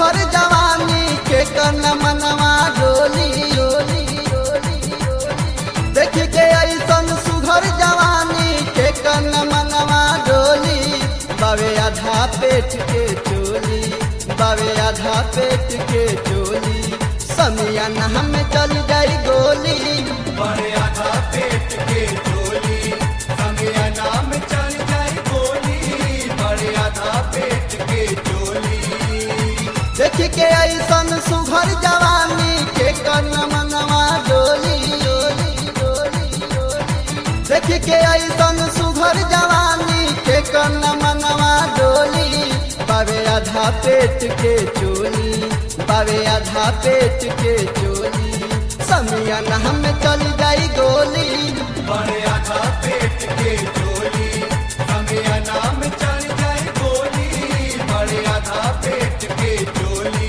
सुघर जवानी के कन मनवा डोली डोली डोली डोली देख के ऐसन सुघर जवानी के कन मनवा डोली बावे आधा पेट के चोली बावे आधा पेट के चोली समियन हम चल जाई गोली बड़े आधा पेट के चोली संगे नाम चल जाए गोली बड़े आधा पेट के चोली देख के ऐसन सुघर जवानी के कन मनवा डोली डोली डोली डोली देख के ऐसन सुघर जवानी के कन मनवा डोली बावे आधा पेट के चोली बावे आधा पेट के चोली समियन हम चल जाई गोली बड़े आधा पेट के चोली संगे नाम चल जाए गोली बड़े आधा पेट के चोली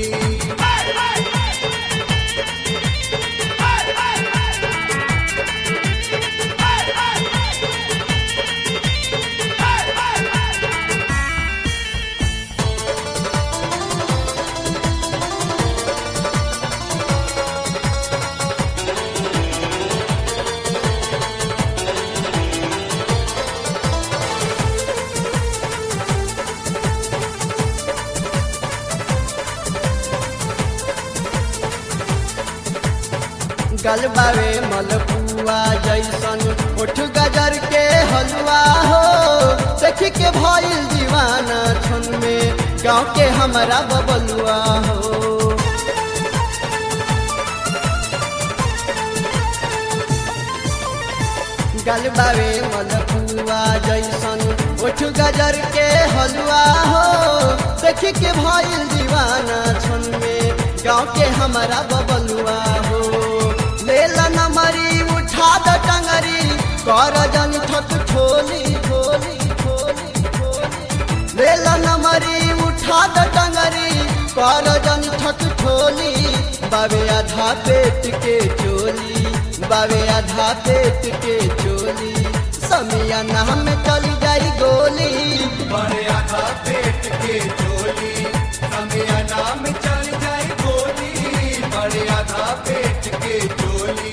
गलबावे मलपुआ जैसन उठ गजर के हलवा हो देख के भइल दीवाना छन में गाँव के हमारा बबलुआ हो गलबावे मलपुआ जैसन उठ गजर के हलवा हो देख के भइल दीवाना छन में गाँव के हमारा बबलुआ हो लेला नमरी उठा द टंगरी कर जन ठक ठोली ठोली ठोली ठोली लेला नमरी उठा द टंगरी कर जन ठक ठोली बावे आधा पेट के चोली बावे आधा पेट के चोली समिया नाम चल जाई गोली बड़े आधा पेट के चोली संगे नाम चल जाए गोली बड़े आधा पेट के चोली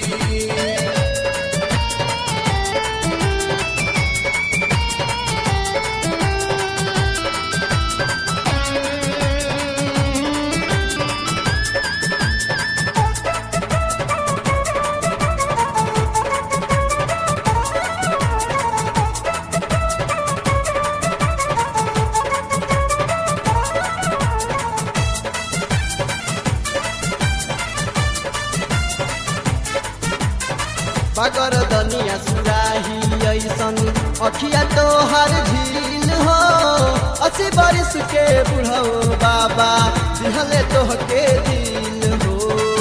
बगर दनिया सुराही ऐसन अखिया तो हर झील हो अस्सी बरिस के बुढ़ो बाबा दिहले तोह के दिल हो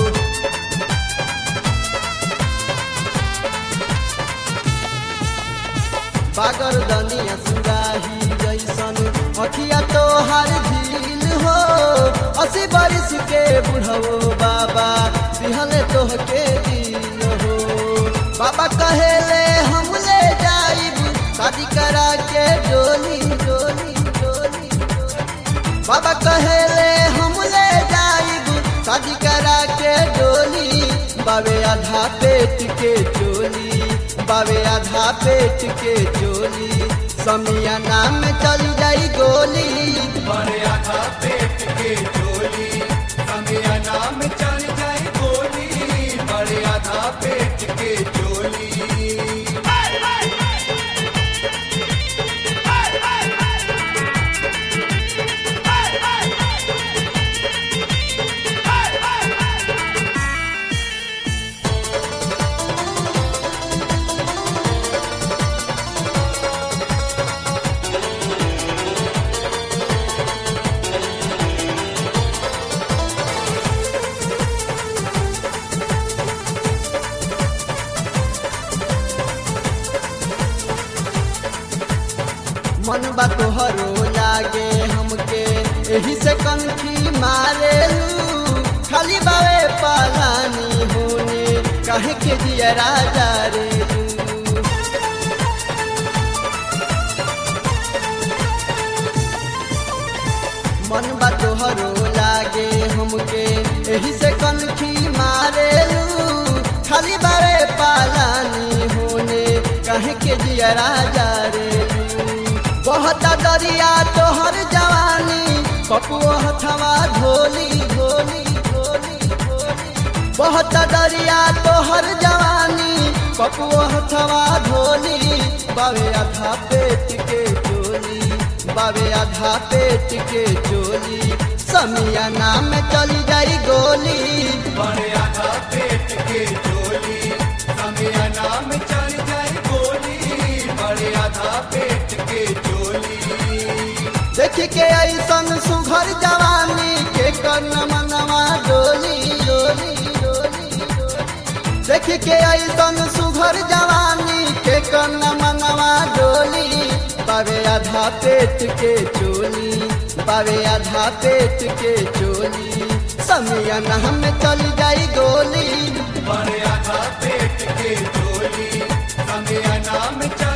बागर दनिया सुराही जैसन अखिया तो हर झील हो अस्सी बरिस के बुढ़ो बाबा दिहले तोह के दिल हो बाबा कहेले हम ले जाइब शादी करा के डोली डोली डोली डोली। बाबा कहेले हम ले जाइब शादी करा के डोली बावे आधा पेट के चोली बावे आधा पेट के चोली समिया नाम चल जाई गोली बड़े आधा पेट के चोली संगे नाम चल जाए गोली बड़े आधा पेट के चोली मन बा तोहरो लागे हमके एही से कनखी मारेलू खाली बावे पालानी होने कहे के दिया राजा रे मन बा तोहरो लागे के जिया राजा रे बहुत दरिया तोहर जवानी पपुआ हथवा ढोली ढोली ढोली ढोली बहुत दरिया तोहर जवानी पपुआ हथवा ढोली बावे आधा पेट के चोली बावे आधा पेट के चोली समिया नाम चली जाई गोली बड़े आधा पेट के चोली समय नाम चल जाए गोली बड़े आधा पेट के चोली देख के ऐसन सुघर जवानी के कर्ण मनवा डोली डोली डोली डोली। देख के ऐसन सुघर जवानी के कर्ण मनवा डोली बावे आधा पेट के चोली बावे आधा पेट के चोली समियन हम चल जाई गोली बड़े आधा पेट के चोली समय नाम चल